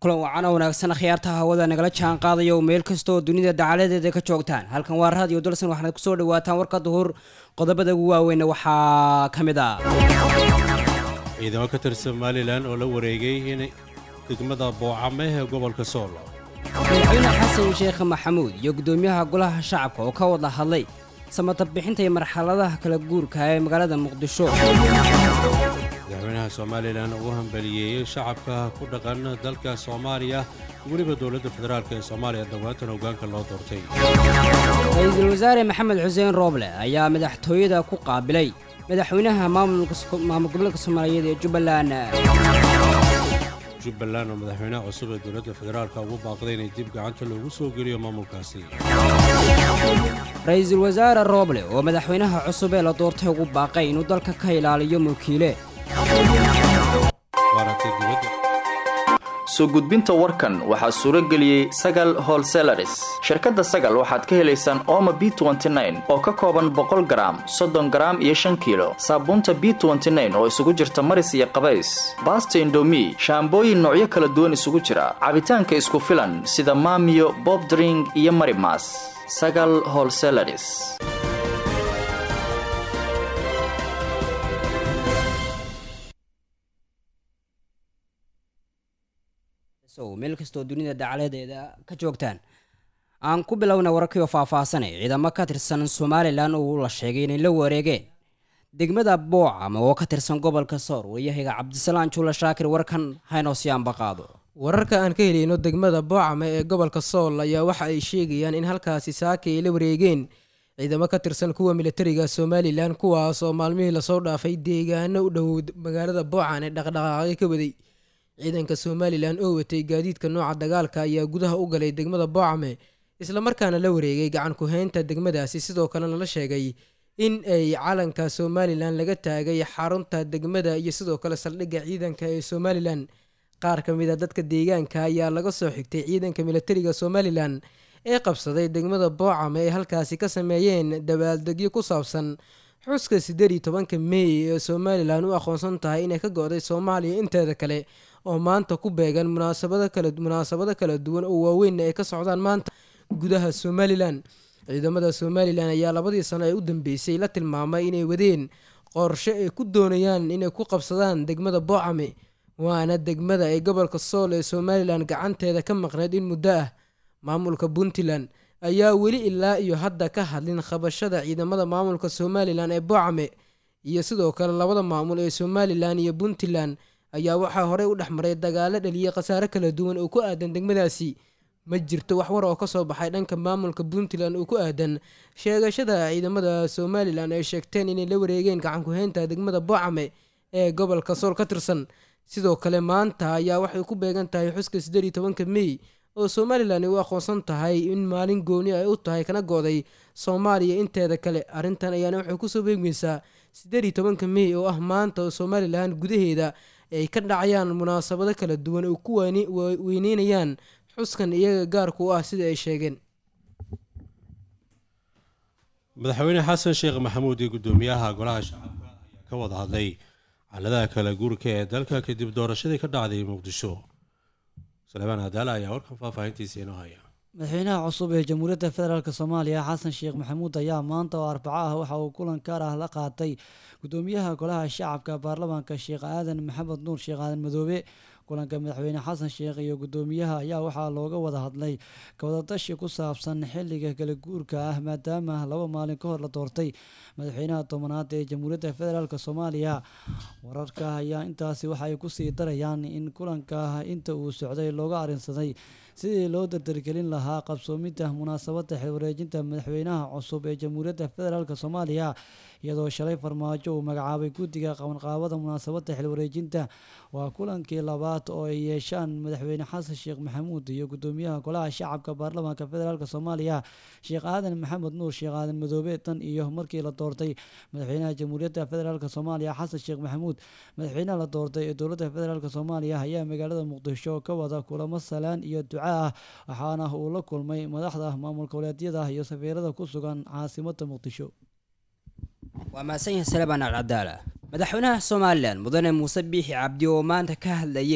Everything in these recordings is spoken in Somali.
kulan wacan oo wanaagsan akhyaarta hawada nagala jaan qaadaya oo meel kasta oo dunida dacaladeeda ka joogtaan halkan waa raadiyo dalsan waxaad kusoo dhawaataan warka duhur qodobada ugu waaweyna waxaa ka mid ah ciidamo ka tirsan somalilan oo la wareegay in degmada boocame ee gobolka sool madaxweyne xasan sheekh maxamuud iyo guddoomiyaha golaha shacabka oo ka wada hadlay samata bixinta iyo marxaladaha kala guurka ee magaalada muqdisho madaxweynaha somalilan ugu hambaliyeeyey shacabka ku dhaqan dalka soomaaliya weliba dowladda federaalk ee soomaaliya dhawaantan hoggaanka loo doortay ra-iisul wasaare maxamed xuseen rooble ayaa madaxtooyada ku qaabilay madaxweynaha maamul goboleedka soomaaliyeed ee jubbaland jubbaland oo madaxweynaha cusub ee dowladda federaalka ugu baaqday inay dib gacanta loogu soo geliyo maamulkaasi ra-iisul wasaare rooble oo madaxweynaha cusub ee la doortay ugu baaqay inuu dalka ka ilaaliyo mulkiile soo gudbinta warkan waxaa suuro geliyey sagal holselaris shirkadda sagal waxaad ka helaysaan ooma b oo ka kooban boqol garaam soddon garaam iyo shan kiilo saabuunta b oo isugu jirta maris iyo qabays baasta indomi shaambooyin noocyo kala duwan isugu jira cabitaanka isku filan sida maamiyo bobdring iyo marimas sagal holselaris meel kastoo dunida dacaladeeda ka joogtaan aan ku bilowna wararkiioo faahfaahsanay ciidamo ka tirsan somalilan oo la sheegay inay la wareegeen degmada boocam oo ka tirsan gobolka soor waryahaga cabdisalaan juula shaakir warkan haynoo siyaanba qaado wararka aan ka helayno degmada boocame ee gobolka sool ayaa waxa ay sheegayaan in halkaasi saaka ay la wareegeen ciidamo ka tirsan kuwa militariga somalilan kuwaas oo maalmihii lasoo dhaafay deegaano u dhowow magaalada boocan ee dhaqdhaqaaqyo ka waday ciidanka somalilan oo watay gaadiidka nooca dagaalka ayaa gudaha u galay degmada boocame islamarkaana la wareegay gacan ku-haynta degmadaasi sidoo kalena la sheegay in ay calanka somalilan laga taagay xarunta degmada iyo sidoo kale saldhigga ciidanka ee somalilan qaar ka mid a dadka deegaanka ayaa laga soo xigtay ciidanka militariga somalilan ee qabsaday degmada boocame ay halkaasi ka sameeyeen dabaaldegyo ku saabsan xuska siddeed iyo tobanka meey ee somalilan u aqoonsan tahay inay ka go-day soomaaliya inteeda kale oo maanta ku beegan munaasabado kala munaasabado kala duwan oo waaweynna ay ka socdaan maanta gudaha somalilan ciidamada somalilan ayaa labadii sano ee u dambeysay la tilmaamay inay wadeen qorshe ay ku doonayaan inay ku qabsadaan degmada boocame waana degmada ay gobolka sool ee somalilan gacanteeda ka maqneyd in muddo ah maamulka puntland ayaa weli ilaa iyo hadda ka hadlin qabashada ciidamada maamulka somalilan ee boocame iyo sidoo kale labada maamul ee somalilan iyo puntland ayaa waxaa horey u dhexmaray dagaalo dhaliyay khasaare kala duwan oo ku aadan degmadaasi ma jirto wax war oo kasoo baxay dhanka maamulka puntland oo ku aadan sheegashada ciidamada somalilan ay sheegteen inay la wareegeen gacankuhaynta degmada boocame ee gobolka sool ka tirsan sidoo kale maanta ayaa waxay ku beegan tahay xuska siddeed iyo tobanka mey oo somalilan ay u aqoonsan tahay in maalin gooni ay u tahay kana go-day soomaaliya inteeda kale arrintan ayaana waxay kusoo beegmaysaa siddeed iyo tobanka mey oo ah maanta oo somalilan gudaheeda ay ka dhacayaan munaasabado kala duwan oo ku weyneynayaan xuskan iyaga gaarku u ah sida ay sheegeen madaxweyne xasan sheekh maxamuud iyo guddoomiyaha golaha shacabka ayaa ka wada hadlay xaaladaha kala guurka ee dalka kadib doorashadii ka dhacday muqdisho salebaan adaala ayaa warkan faahfaahintiisa inoo haya madaxweynaha cusub ee jamhuuriyadda federaalk soomaaliya xasan sheekh maxamuud ayaa maanta oo arbaco ah waxa uu kulan gaar ah la qaatay guddoomiyaha golaha shacabka baarlamaanka sheekh aadan maxamed nuur sheekh aadan madoobe kulanka madaxweyne xasan sheekh iyo guddoomiyaha ayaa waxaa looga wada hadlay kawadatashi ku saabsan xilliga kala guurka ah maadaama laba maalin ka hor la doortay madaxweynaha tobanaad ee jamhuuriyadda federaalk soomaaliya wararka ayaa intaasi waxa ay kusii darayaan in kulanka inta uu socday looga arinsaday sidii loo dardargelin lahaa qabsoomidda munaasabadda xilwareejinta madaxweynaha cusub ee jamhuuriyadda federaalk soomaaliya iyadoo shalay farmaajo uu magacaabay guddiga qabanqaabada munaasabadda xilwareejinta waa kulankii labaad oo ay yeeshaan madaxweyne xasan sheekh maxamuud iyo guddoomiyaha golaha shacabka baarlamaanka federaalk soomaaliya sheekh aadan maxamed nuur sheekh aadan madoobe tan iyo markii la doortay madaxweynaha jamhuuriyadda federaalk soomaaliya xasan sheekh maxamuud madaxweynaha la doortay ee dowladda federaalk soomaaliya ayaa magaalada muqdisho ka wada kulamo salaan iyo duca ah waxaana uu la kulmay madaxda maamul goboleedyada iyo safiirada ku sugan caasimada muqdisho waa mahadsan yahay salebaan alcadaala madaxweynaha somalilan mudane muuse biixi cabdi oo maanta ka hadlayey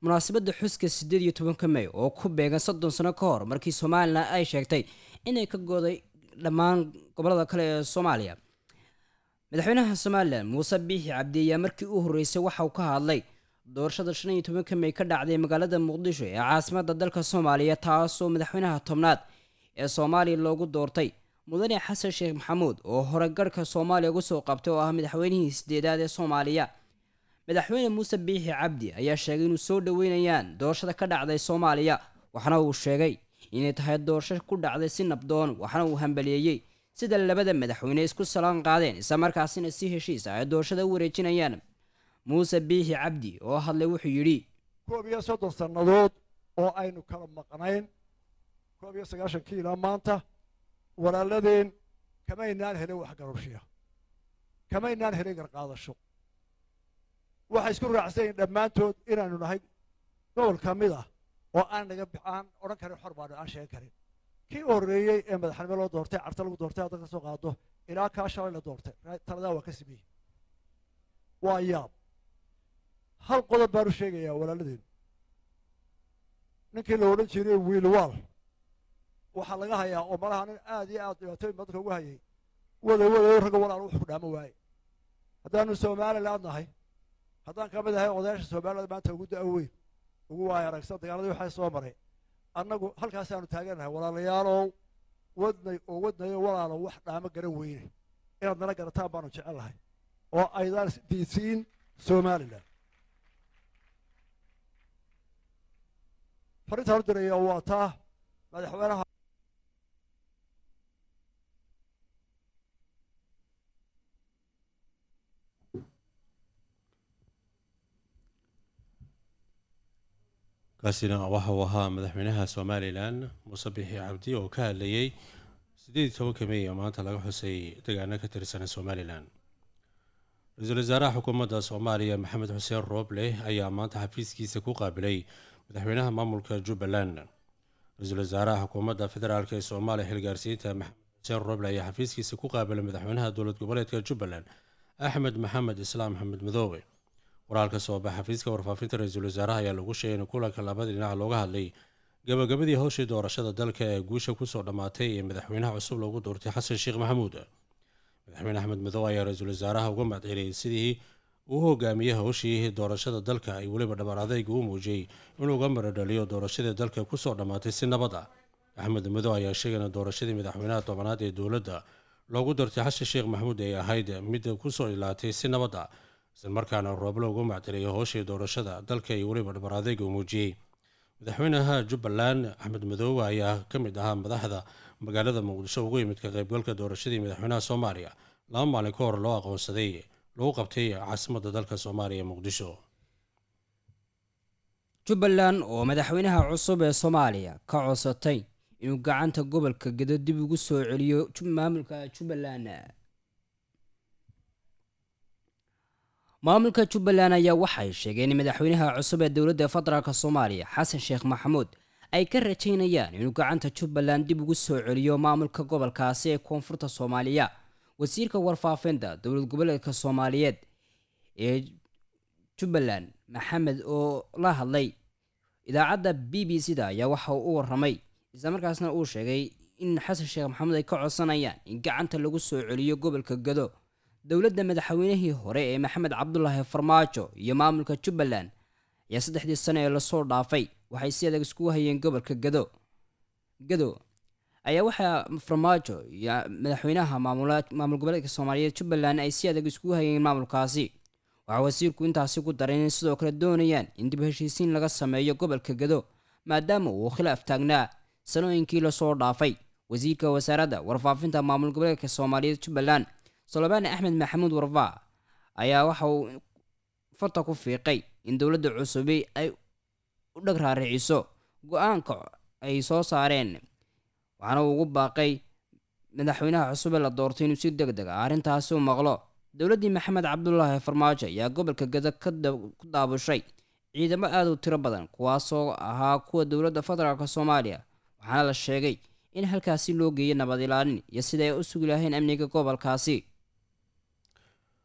munaasabadda xuska siddeed iyo tobanka mey oo ku beegan soddon sano ka hor markii somalilan ay sheegtay inay ka gooday dhammaan gobolada kale ee soomaaliya madaxweynaha somalilan muuse biixi cabdi ayaa markii u horreysay waxa uu ka hadlay doorashada shan iyo tobanka mey ka dhacday magaalada muqdisho ee caasimadda dalka soomaaliya taasoo madaxweynaha tobnaad ee soomaaliya loogu doortay mudane xasan sheekh maxamuud oo hore garhka soomaaliya uga soo qabtay oo ah madaxweynihii sideedaad ee soomaaliya madaxweyne muuse biixi cabdi ayaa sheegay inuu soo dhoweynayaan doorashada ka dhacday soomaaliya waxaana uu sheegay inay tahay doorasho ku dhacday si nabdoon waxaana uu hambaliyeeyey sida labada madaxweyne isku salaan qaadeen islamarkaasina si heshiis ah ay doorashada u wareejinayaan muuse biixi cabdi oo hadlay wuxuu yidhi koob iyo soddon sannadood oo aynu kala maqnayn koob iyo sagaashankii ilaa maanta walaaladeen kamaynaan helin waxgarabshiya kamaynaan helin garqaadasho waxay isku raacsanyiin dhammaantood inaanu nahay gobol ka mid ah oo aan naga aan odhan karin xor baanu aan sheegan karin kii u horreeyey ee madaxnimo loo doortay carta lagu doortay haddan ka soo qaado ilaa kaa shalay la doortay taladaa waa ka sameeyey waa yaab hal qodob baanu sheegayaa walaaladeen ninkii la odhan jiray wiilwaal waxaa laga hayaa oo malaha nin aad iyo aad dhibaatooyin badanka ugu hayay wada wadayo ragga walaal wuxuu ku dhaamo waaye haddaanu somaliland nahay haddaan ka mid ahay odayaasha somaliland maanta ugu da- weyn ugu waaya aragsan dagaaladii waxay soo maray annagu halkaasaanu taagannahay walaalayaalow wadnay oo wadnayo walaalo wax dhaamo garan weyne inaad nala garataan baanu jecel lahay oo aydaan diidsiin somalilan farintaan u diraya waa taa madaxweynaha kaasina waxa uu ahaa madaxweynaha somalilan muuse bixi cabdi oo ka hadlayey siddeed iyo tobanka mey oo maanta laga xusay deegaano ka tirsan somalilan ra-iisul wasaaraha xukuumadda soomaaliya maxamed xuseen rooble ayaa maanta xafiiskiisa ku qaabilay madaxweynaha maamulka jubbaland ra-iisul wasaaraha xukuumadda federaalk ee soomaaliya xilgaarsiinta maxamed xuseen rooble ayaa xafiiskiisa ku qaabilay madaxweynaha dowlad goboleedka jubbaland axmed maxamed islaam maxamed madoobe waraalka soo bax xafiiska warfaafinta ra-iisul wasaaraha ayaa lagu sheegay in kulanka labada dhinac looga hadlay gabagabadii howshii doorashada dalka ee guusha kusoo dhammaatay ee madaxweynaha cusub loogu doortay xasan sheekh maxamuud madaxweyne axmed madoobe ayaa ra-iisul wasaaraha uga mahadceliyey sidii uu hogaamiyey howshii doorashada dalka ay weliba dhabar adayga u muujiyey inuu uga maradhaliyo doorashadii dalka kusoo dhammaatay si nabad ah axmed madoobe ayaa sheegay in doorashadii madaxweynaha tobanaad ee dowladda loogu doortay xasan sheekh maxamuud ay ahayd mid kusoo ilaatay si nabad ah islamarkaana rooble uga macdiliyay howshii doorashada dalka iyo weliba dhabar adeyga uu muujiyey madaxweynaha jubbaland axmed madoobe ayaa ka mid ahaa madaxda magaalada muqdisho ugu yimid ka qaybgalka doorashadii madaxweynaha soomaaliya laba maalin ka hor loo aqoonsaday lagu qabtay caasimadda dalka soomaaliya ee muqdisho jubbaland oo madaxweynaha cusub ee soomaaliya ka codsatay inuu gacanta gobolka gedo dib ugu soo celiyo maamulka jubbaland maamulka jubbaland ayaa waxay sheegeen in madaxweynaha cusub ee dowladda federaalk soomaaliya xasan sheekh maxamuud ay ka rajaynayaan inuu gacanta jubbaland dib ugu soo celiyo maamulka gobolkaasi ee koonfurta soomaaliya wasiirka warfaafinta dowlad goboleedka soomaaliyeed ee jubbaland maxamed oo la hadlay idaacadda b b c da ayaa waxa uu u waramay islamarkaasna uu sheegay in xasan sheekh maxamuud ay ka codsanayaan in gacanta lagu soo celiyo gobolka gado dowladda madaxweynihii hore ee maxamed cabdulaahi farmaajo iyo maamulka jubbaland ayaa saddexdii sane ee lasoo dhaafay waxay si adag iskugu hayeen gobolka gado gado ayaa waxaa farmaajo iyo madaxweynaha maamul goboleedka soomaaliyeed jubbaland ay si adag iskugu hayeen maamulkaasi waxaa wasiirku intaasi ku daray inay sidoo kale doonayaan in dib heshiisiin laga sameeyo gobolka gado maadaama uu khilaaf taagnaa sanooyinkii lasoo dhaafay wasiirka wasaaradda warfaafinta maamul goboleedka soomaaliyeed jubbaland solobaan axmed maxamuud warfaa ayaa waxa uu farta ku fiiqay in dowladda cusubi ay u dhag raariciso go-aanka ay soo saareen waxaana uu ugu baaqay madaxweynaha cusub ee la doortay inuu si deg deg ah arrintaasi u maqlo dowladdii maxamed cabdulaahi farmaajo ayaa gobolka gada ku daabushay ciidamo aada u tiro badan kuwaasoo ahaa kuwa dowladda federaalk soomaaliya waxaana la sheegay in halkaasi loo geeyay nabad ilaalin iyo sida ay u sugi lahayn amniga gobolkaasi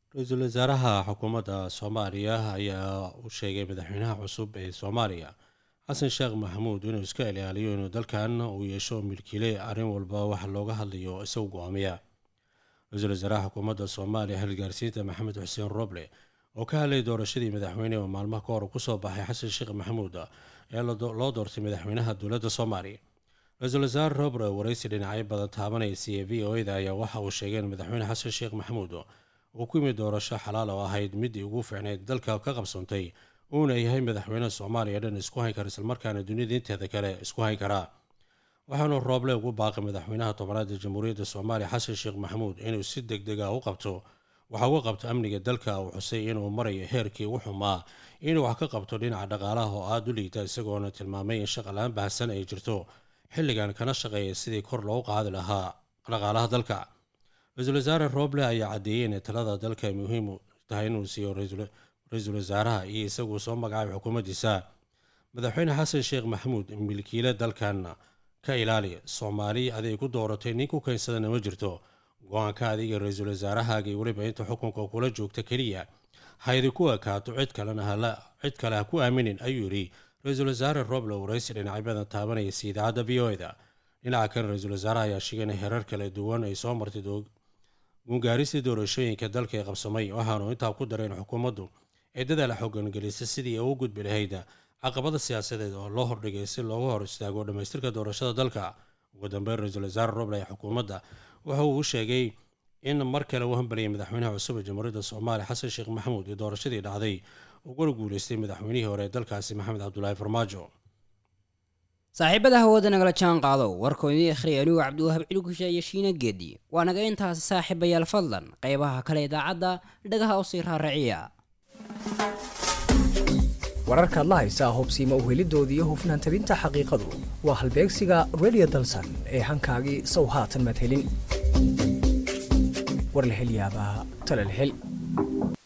ra-iisul wasaaraha xukuumadda soomaaliya ayaa u sheegay madaxweynaha cusub ee soomaaliya xasan sheekh maxamuud inuu iska ilaaliyo inuu dalkan uu yeesho milkiile arrin walba wax looga hadlayo isagu go-aamiya ra-iisul wasaaraha xukuumadda soomaaliya halgaarsiinta maxamed xuseen roble oo ka hadlayay doorashadii madaxweyne oo maalmaha ka hor kusoo baxay xasan sheekh maxamuud ee loo doortay madaxweynaha dowladda soomaaliya ra-iisul wasaare robre waraysi dhinacyo badan taabanaya c v o eda ayaa waxa uu sheegay in madaxweyne xasan sheekh maxamuud uu ku yimid doorasho xalaal oo ahayd midii ugu fiicneyd dalka ka qabsantay uuna yahay madaxweyne soomaaliya dhan isku hayn kara islamarkaana duniyada inteeda kale isku hayn karaa waxaanu rooble ugu baaqay madaxweynaha tobanaad ee jamhuuriyadda soomaaliya xasan sheekh maxamuud inuu si deg deg ah u qabto waxa uga qabto amniga dalka uu xusay inuu marayo heerkii ugu xumaa inuu wax ka qabto dhinaca dhaqaalaha oo aada u liita isagoona tilmaamay in shaqalaan baahsan ay jirto xilligan kana shaqeeya sidii kor loogu qaadi lahaa dhaqaalaha dalka ra-iisul wasaare roble ayaa caddeeyey inay talada dalka muhiim tahay inuu siiyo ra-iisul wasaaraha iyo isagu soo magacaabay xukuumaddiisa madaxweyne xasan sheekh maxamuud milkiile dalkan ka ilaali soomaali aday ku dooratay nin ku keensadana ma jirto go-aanka adiga ra-iisul wasaarahaaga iyo weliba inta xukunka kula joogta keliya haydi ku ekaato cid kalena cid kale ha ku aaminin ayuu yidhi ra-iisul wasaare roble waraysi dhinacyabadan taabanaysa idaacadda v o eda dhinaca kale ra-iisul wasaaraha ayaa sheegay in herar kala duwan ay soo martay guungaaristii doorashooyinka dalka ee qabsamay waxaanu intaa ku daray in xukuumaddu ay dadaala xoogan gelisay sidii ay ugu gudbi lahayd caqabada siyaasadeed oo loo hordhigay si looga hor istaago dhammaystirka doorashada dalka ugu dambeyn ra-iisul wasaare roble ee xukuumadda waxa uu sheegay in mar kale uu hambaliyay madaxweynaha cusub ee jamhuuriyadda soomaaliya xasan sheekh maxamuud ee doorashadii dhacday uguna guuleystay madaxweynihii hore ee dalkaasi maxamed cabdulaahi farmaajo saaxiibada hawada nagala jaan qaado warkoodii akhriya anigu cabdiwahaab cilukusha iyo shiina geedi waa naga intaasi saaxiibayaal fadlan qeybaha kale idaacadda dhagaha u sii raaraciya wararkaad la haysaa hubsiima uhelidooda iyo hufnaan tabinta xaqiiqadu waa halbeegsiga redio dalsan ee hankaagii sow haatan madhelin war la hel yaabaa tala la hel